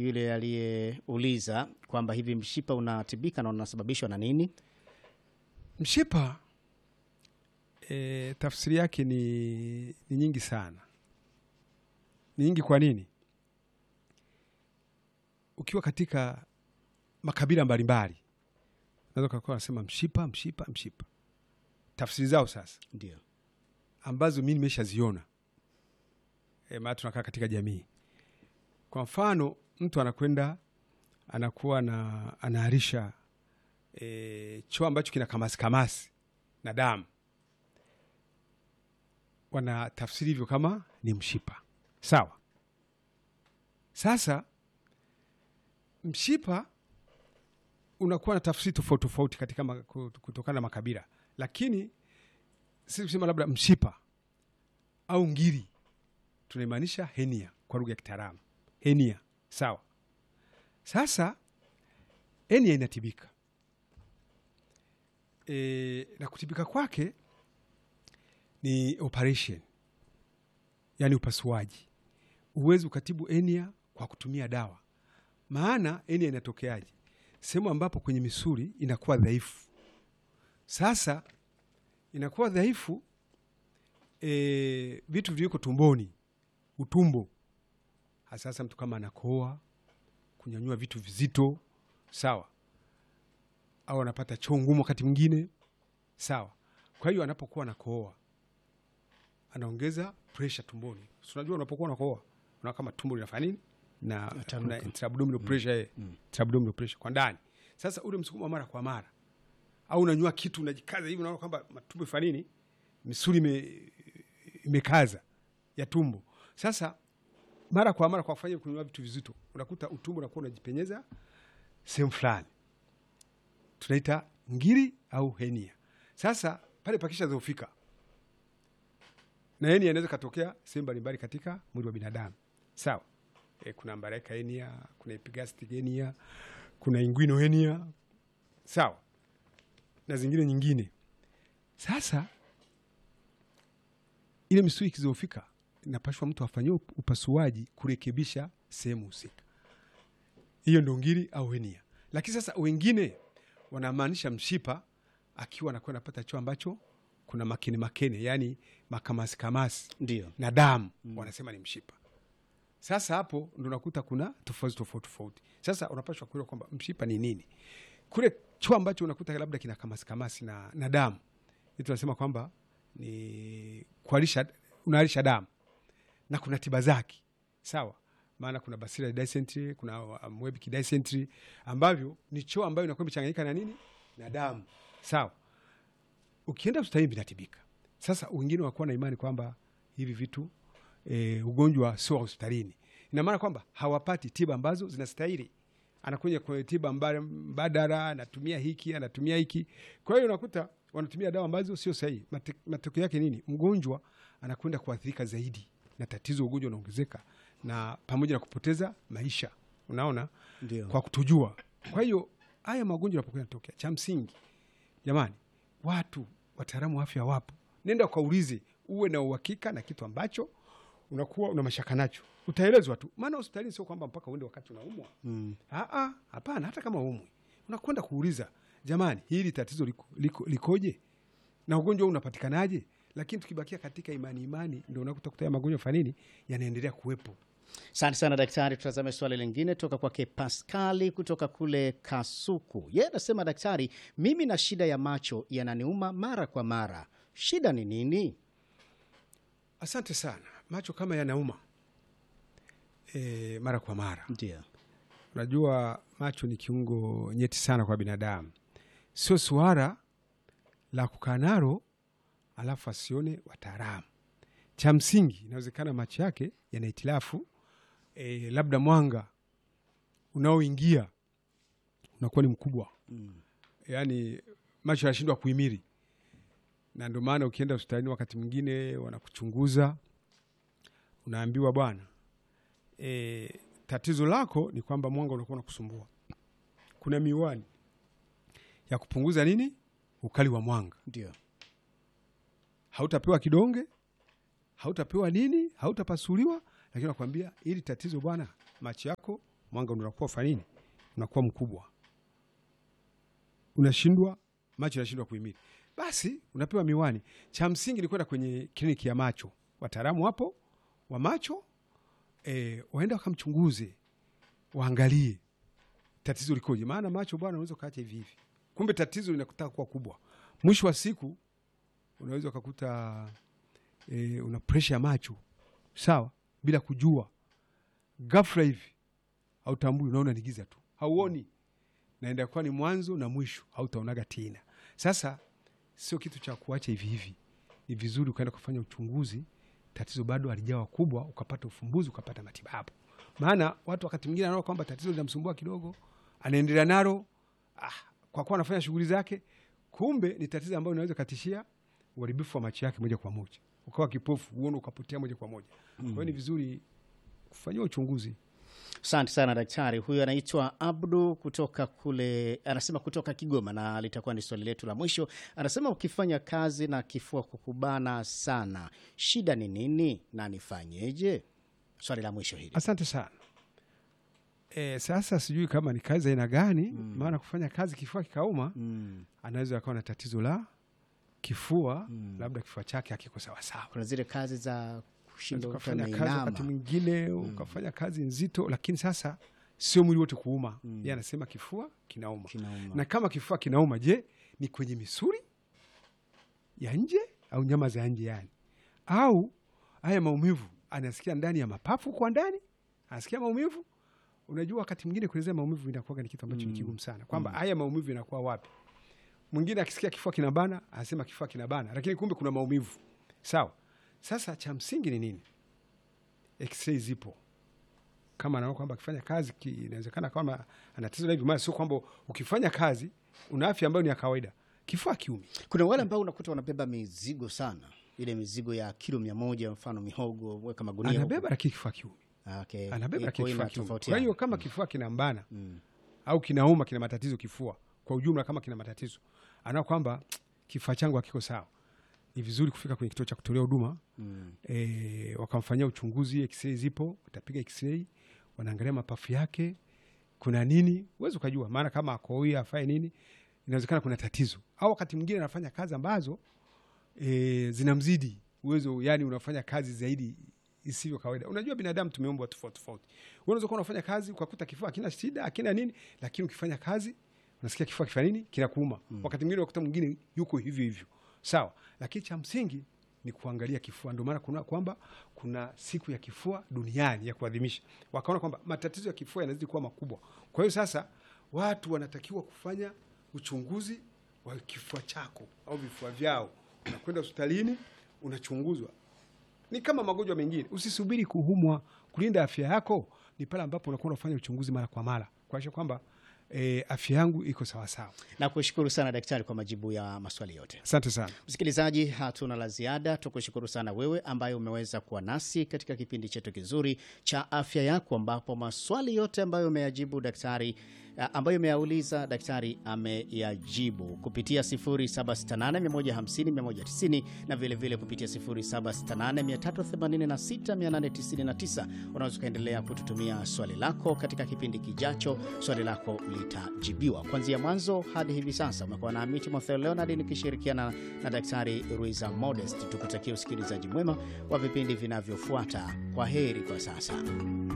yule aliyeuliza kwamba hivi mshipa unatibika na unasababishwa na nini? Mshipa e, tafsiri yake ni, ni nyingi sana, ni nyingi. Kwa nini? Ukiwa katika makabila mbalimbali unaweza kuwa unasema mshipa, mshipa, mshipa, tafsiri zao sasa Ndio. ambazo mi nimeshaziona e, maana tunakaa katika jamii. Kwa mfano mtu anakwenda anakuwa na anaharisha e, choo ambacho kina kamasi kamasi na damu, wana tafsiri hivyo kama ni mshipa. Sawa. Sasa mshipa unakuwa na tafsiri tofauti tofauti katika ma- kutokana na makabila, lakini si kusema labda mshipa au ngiri, tunaimaanisha henia kwa lugha ya kitaalamu henia. Sawa. Sasa henia inatibika e, na kutibika kwake ni operation, yani upasuaji. Huwezi ukatibu henia kwa kutumia dawa, maana henia inatokeaje? Sehemu ambapo kwenye misuli inakuwa dhaifu. Sasa inakuwa dhaifu e, vitu viliko tumboni, utumbo hasasa, mtu kama anakoa, kunyanyua vitu vizito, sawa, au anapata choo ngumu wakati mwingine, sawa. Kwa hiyo anapokuwa anakohoa anaongeza pressure tumboni. Si unajua unapokuwa unakohoa unaona kama tumbo linafanya nini na Tanuka. kuna intra-abdominal pressure eh, intra-abdominal pressure kwa ndani. Sasa ule msukumo wa mara kwa mara au unanyua kitu unajikaza hivi, unaona kwamba matumbo ifanya nini, misuli ime, imekaza ya tumbo. Sasa mara kwa mara kwa kufanya kunywa vitu vizito, unakuta utumbo unakuwa unajipenyeza sehemu fulani, tunaita ngiri au henia. Sasa pale pakisha dhofika, na henia inaweza katokea sehemu mbalimbali katika mwili wa binadamu, sawa. E, kuna ambaraika henia, kuna epigastric henia, kuna inguinal henia, sawa na zingine nyingine. Sasa ile misuli ikizofika, inapashwa mtu afanyie upasuaji kurekebisha sehemu husika. Hiyo ndo ngiri au henia. Lakini sasa wengine wanamaanisha mshipa, akiwa anakuwa anapata choo ambacho kuna makene makene, yani makamasi kamasi Ndio. na damu, wanasema ni mshipa. Sasa hapo ndo nakuta kuna tofauti tofauti tofauti. Sasa unapashwa kuelewa kwamba mshipa ni nini kule choo ambacho unakuta labda kina kamasi kamasi na, na damu hii tunasema kwamba ni kualisha, unaalisha damu na kuna tiba zake sawa. Maana kuna Bacillus dysentery, kuna um, Webbia dysentery ambavyo ni choo ambayo inakuwa imechanganyika na nini na damu sawa. Ukienda hospitalini vinatibika. Sasa wengine wakuwa na imani kwamba hivi vitu e, ugonjwa sio wa hospitalini, ina maana kwamba hawapati tiba ambazo zinastahili anakuja kwenye tiba mba- mbadala, anatumia hiki anatumia hiki. Kwa hiyo unakuta wanatumia dawa ambazo sio sahihi. Mate- Matokeo yake nini? Mgonjwa anakwenda kuathirika zaidi na tatizo, ugonjwa unaongezeka, na pamoja na kupoteza maisha, unaona, Ndio. kwa kutojua. Kwa hiyo haya magonjwa yanapokuwa yanatokea, cha msingi jamani, watu wataalamu wa afya wapo, nenda ukaulize, uwe na uhakika na kitu ambacho unakuwa una mashaka nacho, utaelezwa tu. Maana hospitalini sio kwamba mpaka uende wakati unaumwa. Mm. Aa, hapana. Hata kama umwi unakwenda kuuliza, jamani, hili tatizo liko, liko, likoje na ugonjwa huu unapatikanaje? Lakini tukibakia katika imani imani, ndo unakuta kuta magonjwa fanini yanaendelea kuwepo. Asante sana daktari. Tutazame swali lingine toka kwake Paskali kutoka kule Kasuku. Yeye anasema daktari, mimi na shida ya macho yananiuma mara kwa mara, shida ni nini? Asante sana. Macho kama yanauma e, mara kwa mara, Ndio. unajua macho ni kiungo nyeti sana kwa binadamu, sio suara la kukaa nalo alafu asione wataalamu. Cha msingi, inawezekana macho yake yana hitilafu e, labda mwanga unaoingia unakuwa ni mkubwa yaani macho yanashindwa kuhimili, na ndio maana ukienda hospitalini wakati mwingine wanakuchunguza, unaambiwa bwana, e, tatizo lako ni kwamba mwanga unakuwa unakusumbua. Kuna miwani ya kupunguza nini ukali wa mwanga, Ndio. hautapewa kidonge, hautapewa nini, hautapasuliwa, lakini nakwambia ili tatizo bwana, macho yako mwanga ndo unakuwa fanya nini, unakuwa mkubwa, unashindwa macho yanashindwa kuhimili, basi unapewa miwani. Cha msingi ni kwenda kwenye kliniki ya macho, wataalamu hapo wa macho e, waenda wakamchunguze, waangalie tatizo likoje, maana macho bwana, unaweza ukaacha hivi hivi, kumbe tatizo linakutaka kuwa kubwa. Mwisho wa siku unaweza ukakuta e, una presha ya macho sawa, bila kujua, ghafla hivi hautambui, unaona ni giza tu, hauoni, naenda kuwa ni mwanzo na mwisho, hautaonaga tena. Sasa sio kitu cha kuacha hivi hivi, ni vizuri ukaenda kufanya uchunguzi, tatizo bado halijawa kubwa, ukapata ufumbuzi, ukapata matibabu. Maana watu wakati mwingine anaona kwamba tatizo linamsumbua kidogo, anaendelea nalo ah, kwa kuwa anafanya shughuli zake, kumbe ni tatizo ambayo inaweza katishia uharibifu wa macho yake moja kwa moja, ukawa kipofu, uone ukapotea moja kwa moja. Kwa hiyo ni vizuri kufanyia uchunguzi. Asante sana daktari. Huyu anaitwa Abdu kutoka kule, anasema kutoka Kigoma, na litakuwa ni swali letu la mwisho. Anasema ukifanya kazi na kifua kukubana sana, shida ni nini na nifanyeje? Swali la mwisho hili. Asante sana. E, sasa sijui kama ni kazi aina gani, maana kufanya kazi kifua kikauma, Mm. anaweza akawa na tatizo la kifua, labda kifua chake hakiko sawasawa. Kuna zile kazi za kushinda Unaweza mtu ukafanya kazi wakati ameinama. mwingine ukafanya kazi nzito, lakini sasa sio mwili wote kuuma. Yeye anasema kifua kinauma. Kinauma. Na kama kifua kinauma, je, ni kwenye misuli ya nje au nyama za nje yani, au haya maumivu anasikia ndani ya mapafu kwa ndani, anasikia maumivu. Unajua, wakati mwingine kuelezea maumivu inakuwa ni kitu ambacho ni kigumu sana, kwamba haya maumivu inakuwa wapi. Mwingine akisikia kifua kinabana anasema kifua kinabana, lakini kumbe kuna maumivu. Sawa. Sasa cha msingi ni nini? X-ray zipo kama anaona kwamba akifanya kazi ki- inawezekana kama ana tatizo la hivi, maana sio kwamba ukifanya kazi una afya ambayo ni ya kawaida, kifua kiumi. Kuna wale ambao unakuta wanabeba mizigo sana, ile mizigo ya kilo mia moja, mfano mihogo, weka magunia huko. Anabeba lakini kifua kiumi, Ah, okay. anabeba Iko lakini kifua kiumi. inatofautiana. Kwa hiyo kama kifua kinambana Mm. au kinauma, kina matatizo kifua kwa ujumla, kama kina matatizo, anaona kwamba kifua changu hakiko sawa, ni vizuri kufika kwenye kituo cha kutolea huduma Mm. e, wakamfanyia uchunguzi. X-ray zipo, watapiga X-ray, wanaangalia mapafu yake kuna nini, huwezi ukajua, maana kama akoui afae nini, inawezekana kuna tatizo, au wakati mwingine anafanya kazi ambazo e, zinamzidi uwezo, yani unafanya kazi zaidi isivyo kawaida. Unajua binadamu tumeumbwa tofauti tofauti. Wewe unaweza kuwa unafanya kazi ukakuta kifua hakina shida hakina nini, lakini ukifanya kazi unasikia kifua kifanya nini, kinakuuma. Wakati mwingine unakuta mwingine yuko hivyo hivyo, sawa, lakini cha msingi ni kuangalia kifua. Ndio maana kuna kwamba kuna siku ya kifua duniani ya kuadhimisha, wakaona kwamba matatizo ya kifua yanazidi kuwa makubwa. Kwa hiyo sasa watu wanatakiwa kufanya uchunguzi wa kifua chako au vifua vyao, unakwenda hospitalini unachunguzwa ni kama magonjwa mengine. Usisubiri kuumwa. Kulinda afya yako ni pale ambapo unakuwa unafanya uchunguzi mara kwa mara kuakisha kwamba e, afya yangu iko sawasawa. Na kushukuru sana daktari kwa majibu ya maswali yote. Asante sana. Msikilizaji, hatuna la ziada. Tukushukuru sana wewe ambaye umeweza kuwa nasi katika kipindi chetu kizuri cha afya yako, ambapo maswali yote ambayo umeyajibu daktari a, ambayo umeyauliza daktari ameyajibu kupitia 0768150190 na vilevile vile kupitia 0768386899. Unaweza ukaendelea kututumia swali lako katika kipindi kijacho, swali lako litajibiwa kuanzia mwanzo hadi hivi sasa. Umekuwa na Miti Motheo Leonard nikishirikiana na Daktari Ruiza Modest. Tukutakia usikilizaji mwema wa vipindi vinavyofuata. Kwa heri kwa sasa.